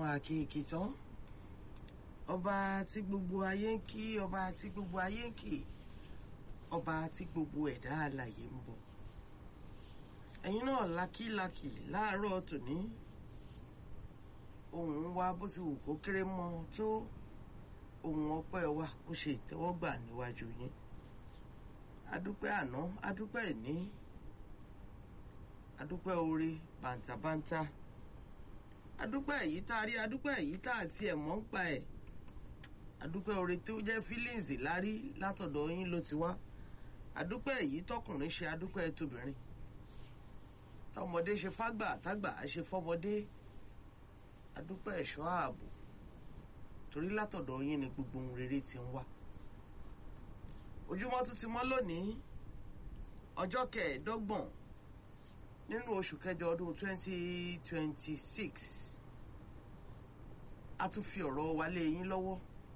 àkèké tán ọba tí gbogbo ayé ń kí ọba tí gbogbo ayé ń kì ọba tí gbogbo ẹ̀dá alàyè ń bọ̀ ẹ̀yin náà lákìlákì láàárọ̀ tòní ohùn wa bó ti wù kó kéré mọ́ tó ohùn ọpẹ́ wa kó ṣe ìtẹ́wọ́gbà níwájú yín adúpẹ́ àná adúpẹ́ ìní adúpẹ́ oore bàǹtàbàǹtà adúpẹ́ èyí tá a rí adúpẹ́ èyí tá a tiẹ̀ mọ̀ ń pa ẹ̀ adúpẹ́ oore tó jẹ́ feelings lárí látọ̀dọ̀ yín ló ti wá adúpẹ́ èyí tọkùnrin ṣe adúpẹ́ tóbìnrin tọmọdé ṣe fágbà tágbà á ṣe fọmọdé adúpẹ́ ẹ̀ṣọ́ ààbò torí látọ̀dọ̀ yín ni gbogbo ohun rere ti ń wá ojúmọ́ tún ti mọ́ lónìí ọjọ́ kẹẹ̀ẹ́dọ́gbọ̀n nínú oṣù kẹjọ ọdún 2026 a tún fi ọ̀rọ̀ wa lé yín lọ́wọ́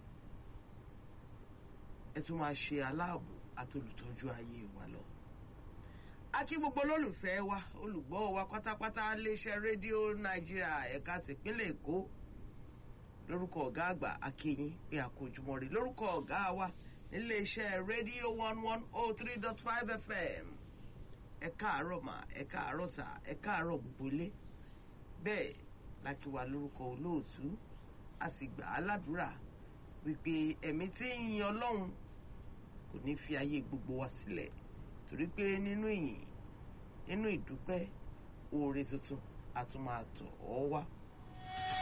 ẹ tún máa ṣe aláàbò àtolùtọ́jú ayé wa lọ. a kí gbogbo olólùfẹ́ wa olùgbọ́ wa pátápátá léṣẹ́ rédíò nàìjíríà ẹ̀ka tìpínlẹ̀ èkó lórúkọ ọ̀gá àgbà akínyín pé àkójúmọ́ rè lórúkọ ọ̀gá wa níléeṣẹ́ rédíò one one oh three dot five fm ẹ káàárọ̀ mà ẹ káàárọ̀ sà ẹ káàárọ̀ gbogbo ilé bẹ́ẹ̀ la kí wa lórúkọ olóòtú a sì gbà á ládùúrà wípé ẹ̀mí tí ń yin ọlọ́run kò ní fi ayé gbogbo wa sílẹ̀ torí pé nínú ìyìn nínú ìdúpẹ́ oore tuntun a tún máa tọ̀ ọ́ wá